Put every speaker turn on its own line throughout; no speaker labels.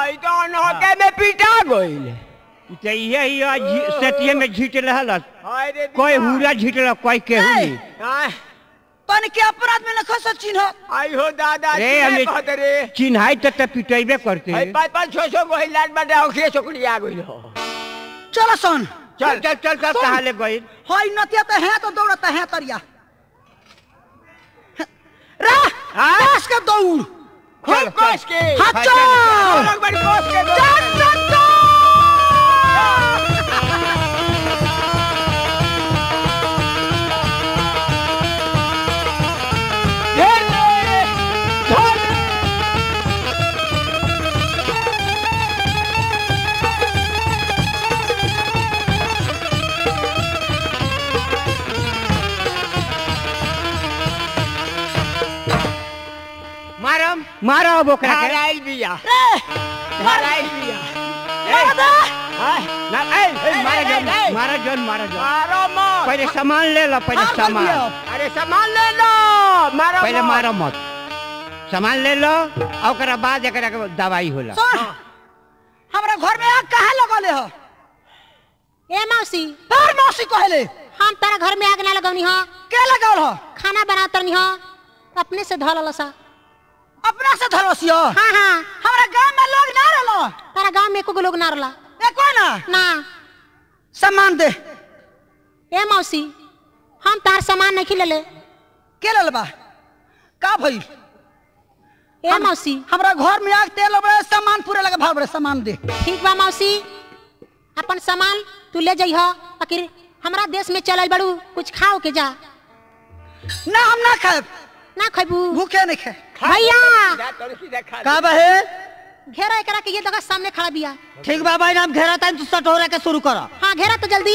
ई तो नौके में पिटा गइल
तो ये ही आज झी- सेतिये में झीट रहल
हाय रे
कोई
दिया।
हुरा झीटल कोई केहू नहीं
आय,
तन के अपराध में न खस चिन्ह
आई हो दादा
रे,
रे
हमें-
कहत रे
चिन्हाई तो त पिटेबे करते
हाय पाँच पाँच छह छह गो लाट बाटे ओखरे छोकरी आ गइल हो
चल सन
चल चल चल चल
सुन।
कहाँ ले गई
हई नतिया तो है तो दौड़ता है तरिया रा
हाँ?
कस के दौड़
खूब कस के
हाँ
हाँ,
चल
चल,
और एक बार कस के दो।
चल चल चल
ढेर रे, धर रे।
मारम मारो अब ओकरा के
धराइल बिया
रे
धराइल बिया
मार दे
हाय
ना ए ए, मारा
ए,
जन
ए, ए।
मारा जन मारा जन
मारो मत
पहले सामान ले लो पहले
मार
सामान
दिया।
अरे सामान ले लो मारो
पहले
मत।
मारो मत सामान ले लो और ओकरा बाद एकरा के दवाई होला
सुन हमरा घर में आग काहे लगले हो
ए मौसी
तार मौसी कहले
हम तारा घर में आग ना लगौनी हो
के लगावल हो
खाना बनातनी हो अपने से धल सा
अपना से धरसियो
हाँ हाँ
हमरा गांव में लोग ना रहलो
तारा गांव में एको लोग ना रहला
ए कोई ना
ना
सामान दे
ए मौसी हम तार सामान नहीं खिलेले
के लेल बा का भइल
ए मौसी
हमरा घर में आग तेल बड़े सामान पूरे लगे भाग बड़े सामान दे
ठीक बा मौसी अपन सामान तू ले जइह आखिर हमरा देश में चलल बड़ू कुछ खाओ के जा
ना हम ना खाए
ना खैबू
भूखे नहीं खाए
भैया
जा तोरे सीधा खा
का बहे
घेरा एकरा के ये जगह सामने खड़ा बिया
ठीक बा भाई नाम घेरा तन तू सटोरा के शुरू कर
हाँ घेरा तो जल्दी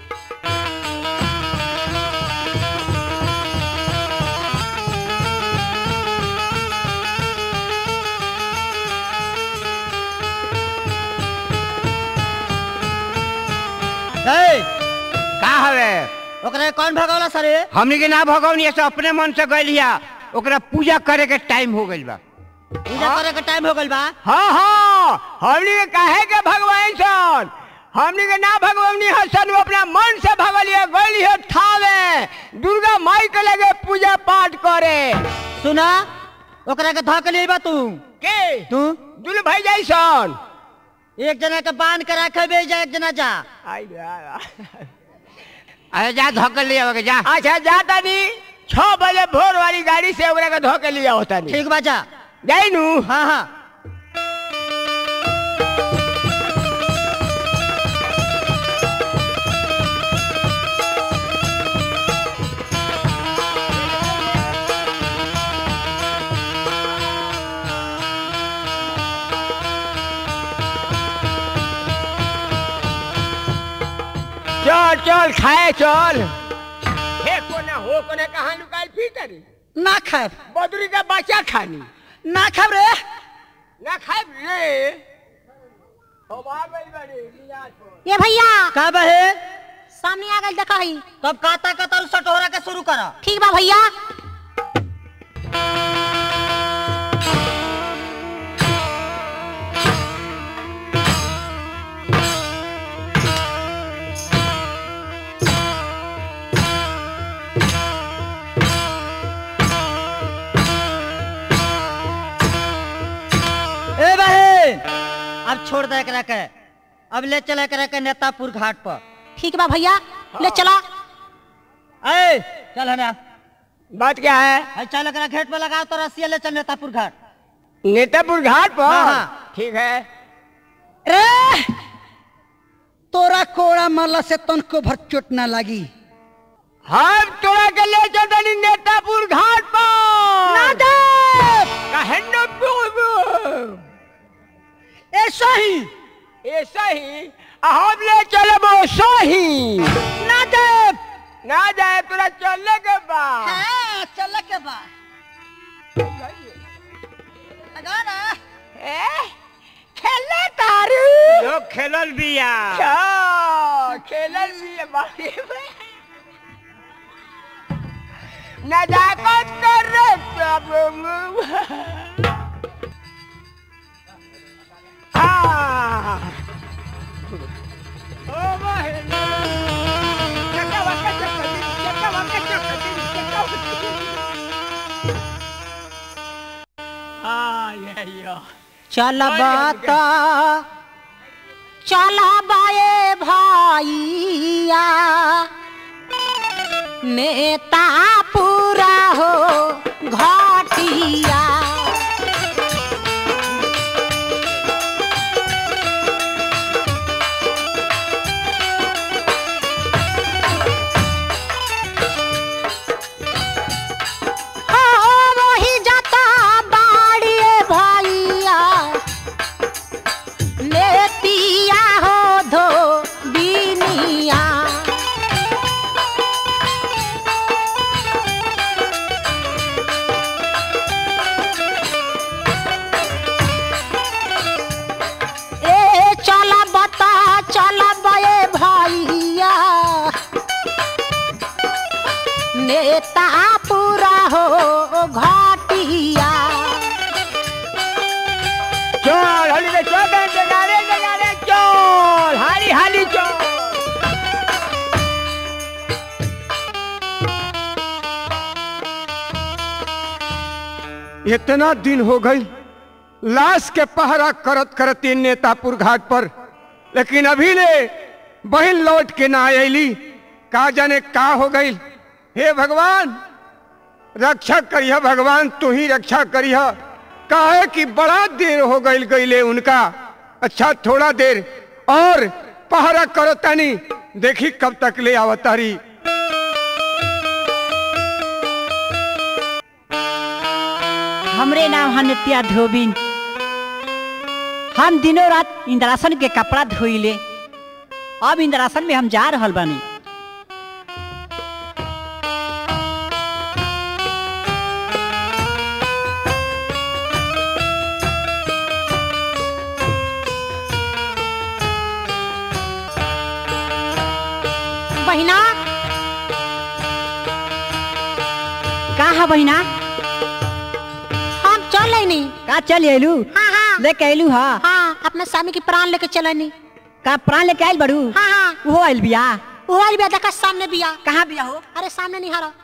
ए
का हवे
ओकरे कौन भगवला सरे
हमनी के ना भगवनी ऐसे अपने मन से गइलिया ओकरा पूजा करे के टाइम हो गइल बा
पूजा करे के टाइम हो गइल बा
हाँ हाँ हमनी के काहे के भगवान सन हमनी के ना भगवानी हसन वो अपना मन से भगलिए गलिए थावे दुर्गा माई के लगे पूजा पाठ करे
सुना ओकरा के धक ले बा तू
के
तू
दुल भाई जैसन
एक जना के बांध के रखे बे जा एक जना जा
आई रे, आई रे।
अरे जा धक्का ले आवे के जा
अच्छा जाता नी छह बजे भोर वाली गाड़ी से ओकरा के धोके लिया होता नी
ठीक बा जा
जाई नू
हाँ हाँ
चल चल खाए चल हे कोने हो कोने कहाँ लुकाई फिर
ना खाए
बदरी का बच्चा खानी
ना खाए रे
ना खाए रे हम आ गइल बाड़ी, नियाज पर।
ये भैया
का बहे
सामने आ गई देखा ही
तब काता कतल सटोरा के शुरू कर
ठीक बा भैया
ए बहे अब छोड़ दे एकरा के अब ले चले एकरा के नेतापुर घाट पर
ठीक बा भैया ले चला
ए चल हना
बात क्या है
अरे चल एकरा घेट पे लगाओ तो रस्सिया ले चल नेतापुर घाट
नेतापुर घाट पर
हाँ, हाँ।
ठीक है
रे तोरा कोड़ा मारला से तनको भर चोट ना लगी
हम तोरा के ले चलनी नेतापुर घाट पर
ना दे
काहे न बोलबो?
ऐसा ही
ऐसा ही आ हम ले चलबो सही
ना दे
ना जाए तोरा चलने के बाद
हाँ, चल के बाद लगा ना
ए, खेले तारू
लोग खेलल बिया
क्या खेलल भी है बारी में नजाकत कर रे सब आ ओ बहिनी चक्का वक्का चक्का दी चक्का वक्का चक्का दी चक्का वक्का आ ये यो
चल बाता चल बाए भाइया नेता पूरा हो घाटिया हो वही जाता बाड़िए भैया लेतिया हो धो बीनिया ए चल बता चल बे भैया नेता पूरा हो घाटिया
चल हली के चल बे जगारे जगारे चल हाली हाली चल
इतना दिन हो गई लाश के पहरा करत करत इन नेतापुर घाट पर लेकिन अभी ले बहन लौट के ना अली का जाने का हो गई हे भगवान रक्षा करिह भगवान तू ही रक्षा करिह काहे कि बड़ा देर हो गई गईले उनका अच्छा थोड़ा देर और पहरा करो तनी देखी कब तक ले आवतारी
हमरे नाम है नित्या धोबिन हम दिनों रात इंद्रासन के कपड़ा धोइले अब इंद्रासन में हम जा रहल बानी
बहिना
का है बहिना
हम चल नहीं
का चल अयलू
हाँ हाँ
लेके अयलू हा
हाँ अपने स्वामी की प्राण लेके चलनी
का प्राण लेके आयल बड़ू
हाँ हाँ
वो आयल बिया
वो वाली बिया देखा सामने बिया
कहाँ बिया हो
अरे सामने नहीं हरा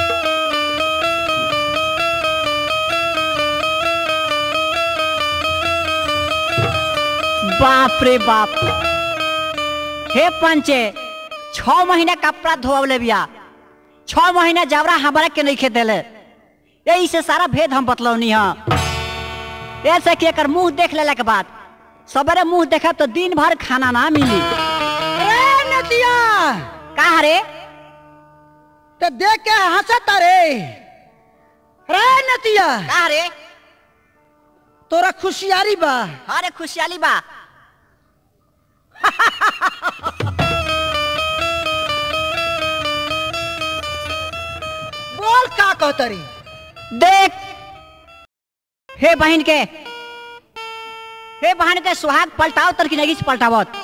बाप रे बाप हे पंचे छ महीना कपड़ा धोवले बिया छ महीना जबरा हमारा के नहीं खेदेले यही से सारा भेद हम बतलौनी हाँ ऐसे कि एकर मुंह देख लेला के बाद सवेरे मुंह देखा तो दिन भर खाना ना मिली
अरे नदिया
का रे
तो देख के हंसता रे रे नदिया
का रे
तोरा खुशियारी बा
अरे खुशहाली बा
बोल का कहतरी
देख हे बहन के हे बहन के सुहाग पलटाओ तर की नगी से पलटावत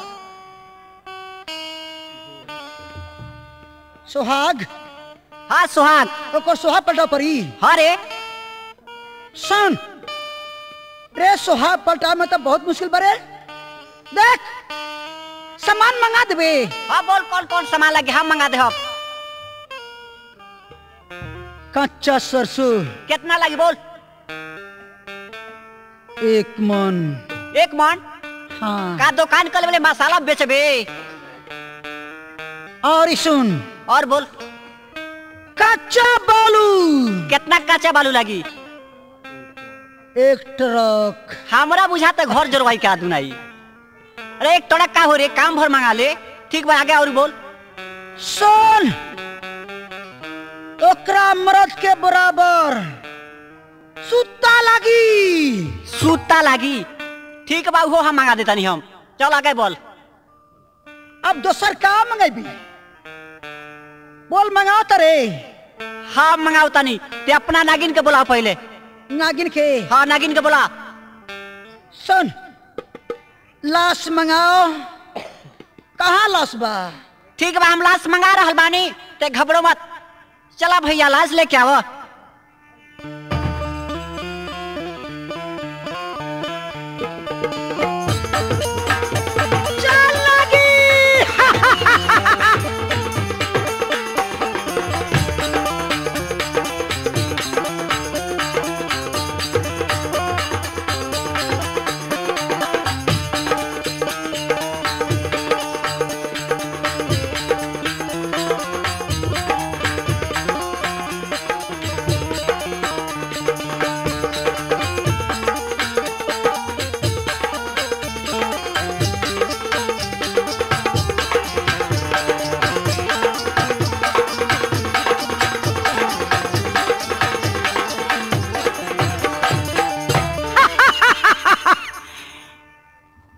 सुहाग
हाँ सुहाग
ओकर सुहाग पलटा परी
हाँ रे
सुन रे सुहाग पलटा में तो बहुत मुश्किल बरे देख सामान मंगा देबे
हाँ बोल कौन कौन सामान लगे हम मंगा दे हम
कच्चा सरसों
कितना लगी बोल
एक मन
एक मन
हाँ
का दुकान कर वाले मसाला बेचबे
और ई सुन
और बोल
कच्चा बालू
कितना कच्चा बालू लगी
एक ट्रक
हमरा बुझाते घर जोड़वाई का दुनाई अरे एक टोड़ा का हो रे काम भर मंगा ले ठीक बा आगे और बोल
सुन ओकरा मर्द के बराबर सुता लगी
सूता लागी ठीक बा उहो हम मंगा देता नहीं हम चल आगे बोल
अब दोसर का मंगेबी बोल मंगाओ तरे
हाँ मंगाओ तनी ते अपना नागिन के बुलाओ पहले
नागिन के
हाँ नागिन के बुला
सुन लाश मंगाओ कहाँ लाश बा
ठीक बा हम लाश मंगा रहल बानी ते घबरो मत चला भैया लाश लेके आवो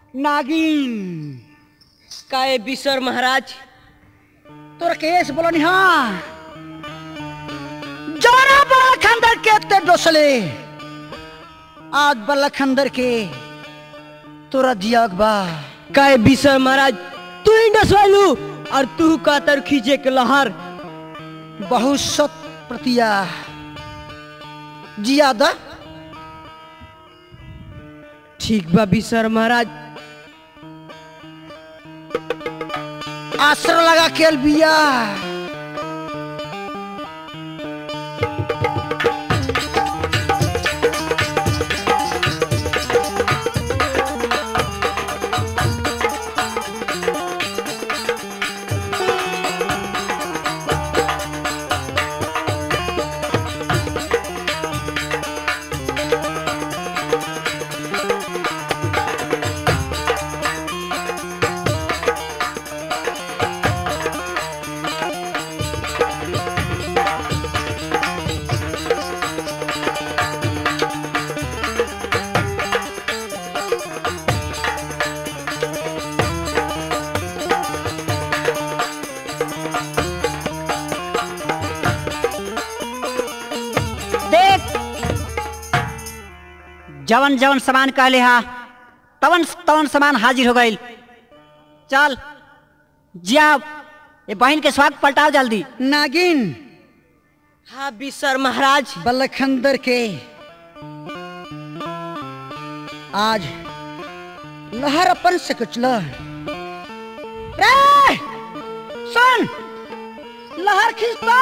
नागिन
काहे बिसर महाराज
तोरा केस बोलो नी हाँ जोरा बड़ा खंदर के ते डोसले आज बड़ा खंदर के तोरा दिया बा
काहे बिसर महाराज तू ही डसवालू और तू कातर खींचे के लहर
बहुत सत प्रतिया जियादा
ठीक बा बिसर महाराज
आसर लगा के बिया
देख जवन जवन सामान कहले हा तवन तवन सामान हाजिर हो गईल चल जिया ये बहन के स्वागत पलटाओ जल्दी
नागिन
हाँ बिसर महाराज
बलखंदर के आज लहर अपन से कुचल रे सुन लहर खींचता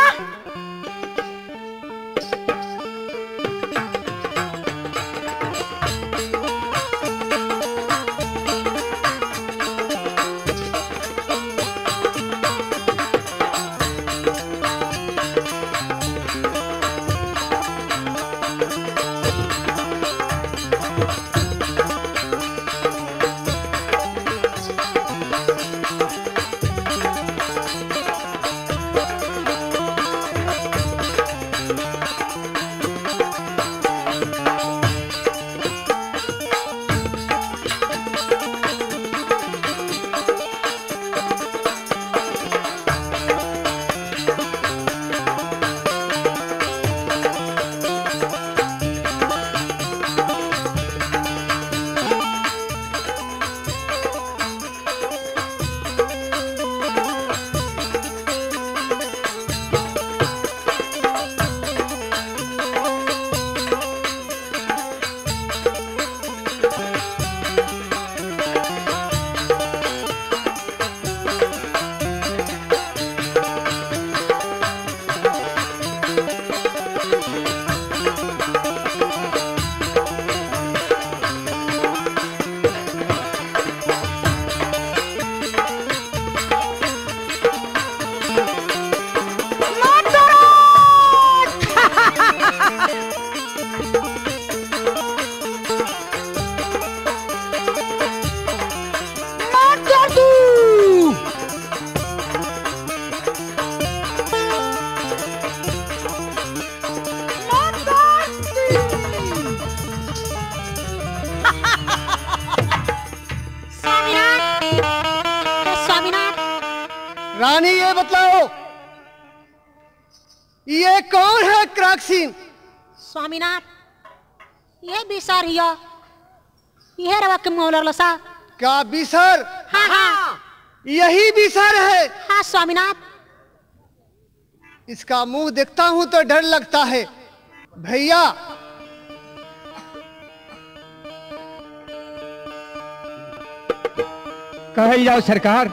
स्वामीनाथ हे स्वामीनाथ
रानी ये बतलाओ ये कौन है क्राक्सिन
स्वामीनाथ ये बिसार हिया ये रवा के मुंह लगलो सा
क्या बिसर
हाँ हाँ
यही बिसर है
हाँ स्वामीनाथ
इसका मुंह देखता हूं तो डर लगता है भैया
कहल जाओ सरकार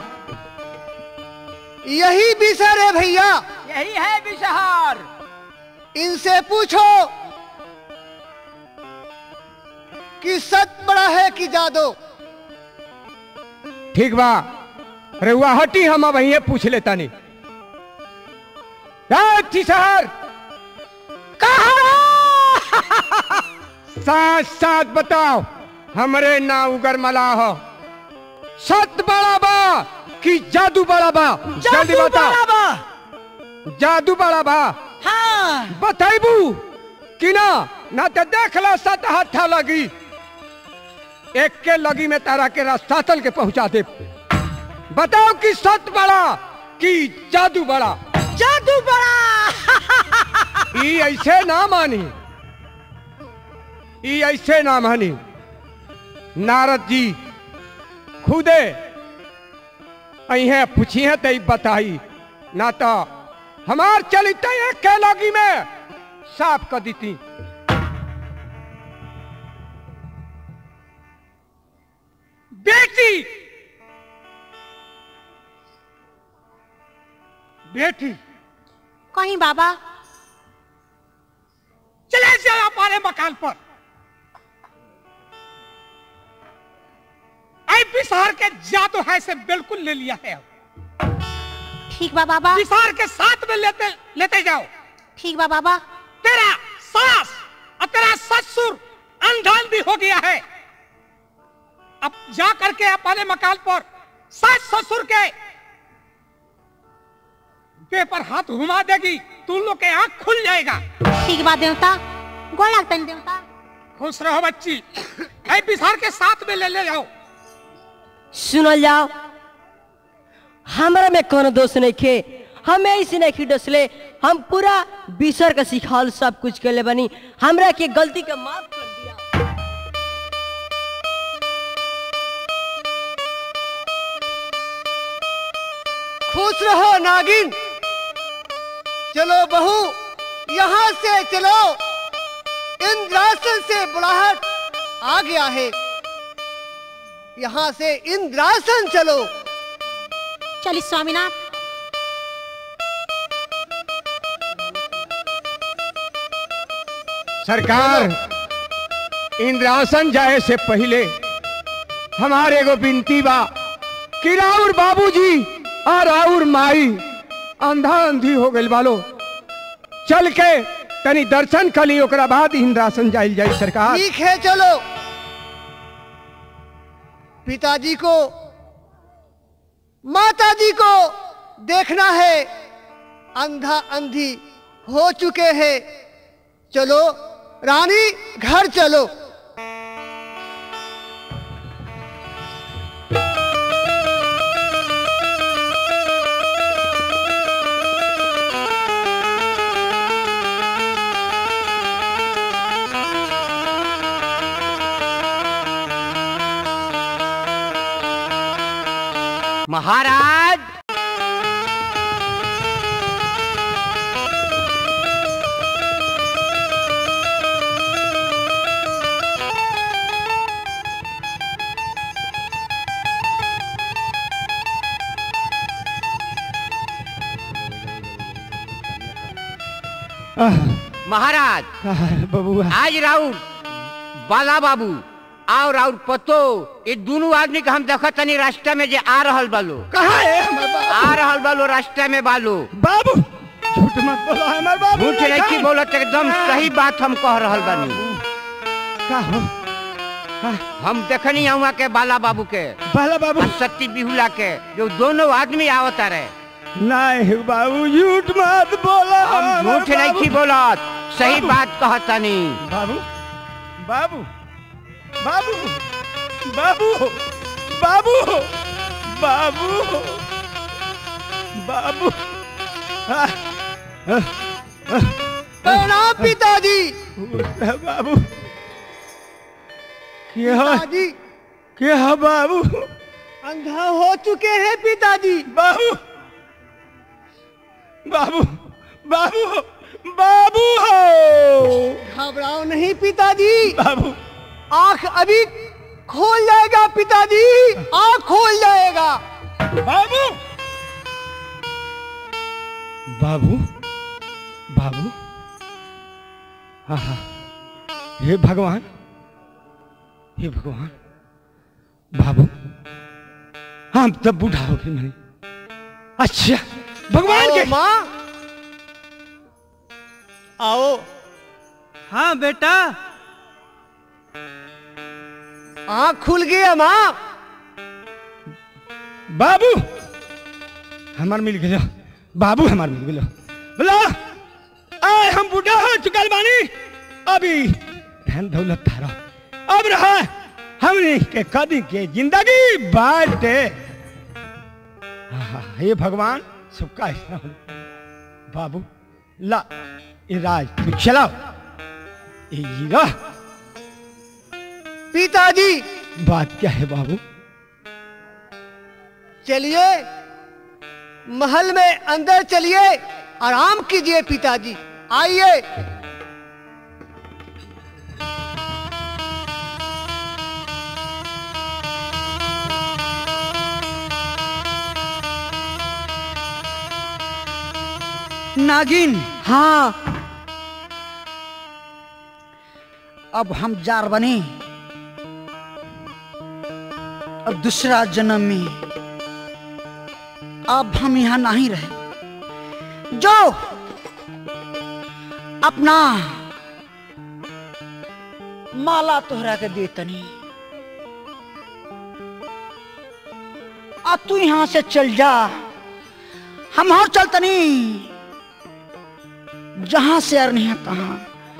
यही बिसर है भैया
यही है बिसहर
इनसे पूछो कि सच बड़ा है कि जादो
ठीक बा रेउआ हटी हम अब यहीं पूछ लेता नहीं शहर साथ साथ बताओ हमरे ना उगर मला हो सत बड़ा बा कि जादू बड़ा बा जल्दी बताओ जादू बड़ा बा
हाँ
बताइबू कि ना ना तो देख लो सत हत्था लगी एक के लगी में तारा के रास्ता तल के पहुंचा दे बताओ कि सत बड़ा कि जादू बड़ा
जादू बड़ा
ई ऐसे ना मानी ई ऐसे ना मानी नारद जी खुदे अहे पूछिए तो ई बताई ना तो हमार चलित एक के लगी में साफ कर देती बेटी बेटी
कहीं बाबा
चले जाओ हमारे मकान पर आई बिसार के जादू है से बिल्कुल ले लिया है अब
ठीक बा बाबा
बिसार के साथ में लेते लेते जाओ
ठीक बा बाबा
तेरा सास और तेरा ससुर अंधान भी हो गया है अब जा करके अपने मकान पर सास ससुर के पेपर हाथ घुमा देगी तुम लोग के आंख खुल जाएगा
ठीक बा देवता गोड़ लगता है देवता
खुश रहो बच्ची ऐ बिसार के साथ में ले ले जाओ
सुनल जाओ हमरा में कोनो दोष नहीं खे हमें ऐसे नहीं डसले हम पूरा बिसर के सिखाल सब कुछ के ले बनी हमरा के गलती के माफ कर दिया
खुश रहो नागिन चलो बहू यहाँ से चलो इंद्रासन से बुलाहट आ गया है यहाँ से इंद्रासन चलो
चलिए स्वामीनाथ
सरकार इंद्रासन जाए से पहले हमारे एगो बिनती बा कि राउर बाबूजी और राउर माई अंधा अंधी हो गइल बालो चल के तनी दर्शन कली ओकरा बाद इंद्रासन जाइल जाई सरकार
ठीक है चलो पिताजी को माताजी को देखना है अंधा अंधी हो चुके हैं चलो रानी घर चलो
महाराज महाराज
बबुआ
आज राउर बाला बाबू और राउर पतो ये दोनों आदमी के हम देखत तनी रास्ता में जे आ रहल बालो
कहाँ है हमार बाबू
आ रहल बालो रास्ता में बालो
बाबू झूठ मत बोलो हमार बाबू
झूठ
नहीं
नहीं
है।
बोलत एकदम सही बात हम कह रहल बानी
का हो
हम देखनी हुआ के बाला बाबू के
बाला बाबू
और सत्ती बिहुला के जो दोनों आदमी आवत रहे
नहीं बाबू झूठ मत बोलो
हम
हमार
झूठ नहीं
बाबू।
की बोलत सही
बाबू।
बात कहतनी
बाबू बाबू बाबू बाबू बाबू बाबू बाबू हाँ,
प्रणाम पिताजी
बाबू क्या
पिताजी
क्या बाबू
अंधा हो चुके हैं पिताजी
बाबू बाबू बाबू बाबू हो
घबराओ नहीं पिताजी
बाबू
आंख अभी खोल जाएगा पिताजी आंख खोल जाएगा
बाबू बाबू बाबू हाँ हाँ हे भगवान हे भगवान बाबू हम तब बूढ़ा हो गए नहीं अच्छा भगवान
आओ
के
माँ आओ
हाँ बेटा
आंख खुल गया माँ
बाबू हमार मिल गया बाबू हमार मिल गया बोला आए हम बूढ़ा हो चुकल बानी अभी धन दौलत थारा अब रहा हमने के कदी के जिंदगी बाटे आहा, हे भगवान सबका ऐसा हो बाबू ला ये राज तू चलाओ ये हीरा
पिताजी
बात क्या है बाबू
चलिए महल में अंदर चलिए आराम कीजिए पिताजी आइए
नागिन
हाँ
अब हम जार बने अब दूसरा जन्म में अब हम यहाँ नहीं रहे जो अपना माला तोहरा के देतनी अब तू यहाँ से चल जा हम और चलतनी जहां से अर नहीं तहां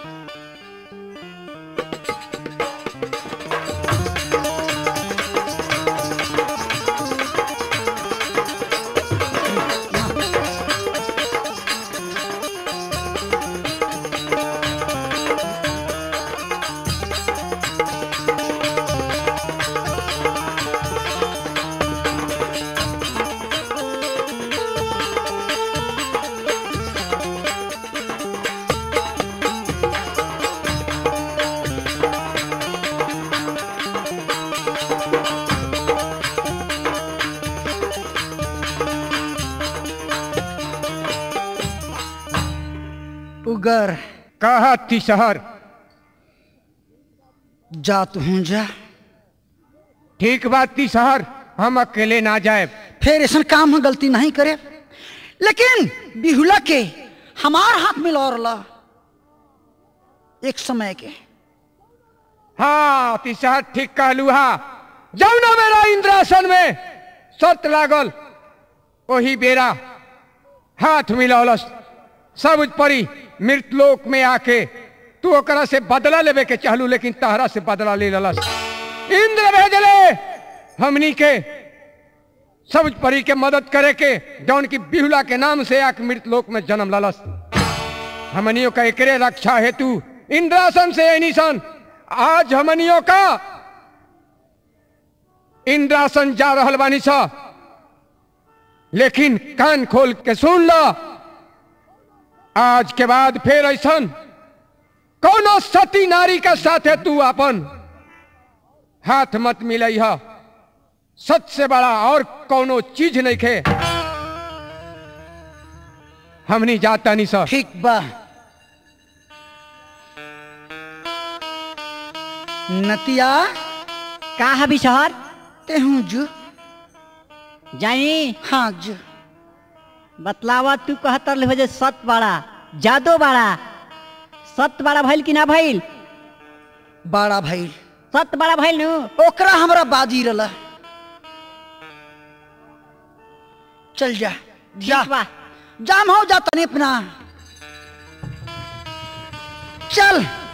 उगर
कहा थी शहर
जा तू हूं जा
ठीक बात थी शहर हम अकेले ना जाए
फिर ऐसा काम में गलती नहीं करे लेकिन बिहुला के हमार हाथ में लौरला एक समय के
हाँ तिशहर ठीक कहलू हा जौना मेरा इंद्रासन में शर्त लागल वही बेरा हाथ मिलौलस सब परी मृतलोक में आके तू ओकरा से बदला लेवे के चाहलू लेकिन तहरा से बदला ले ललस इंद्र भेजले हमनी के सब परी के मदद करे के जौन की बिहुला के नाम से आके मृतलोक में जन्म ललस हमनियों का एकरे रक्षा हेतु इंद्रासन से एनिसन आज हमनियों का इंद्रासन जा रहल बानी सा लेकिन कान खोल के सुन लो आज के बाद फिर ऐसा कोनो सती नारी का साथ है तू अपन हाथ मत मिलई है सच से बड़ा और कोनो चीज नहीं खे हमनी जाता नहीं सर
ठीक बा नतिया
का हबी शहर
तेहू जू
जानी
हाँ जू
बतलावा तू कहतर ले जे सत बाड़ा जादो बाड़ा सत बाड़ा भइल कि ना भइल
बाड़ा भाई
सत बाड़ा भइल नु
ओकरा हमरा बाजी रला चल जा जा
ठीक बा
जाम हो जा तनी अपना चल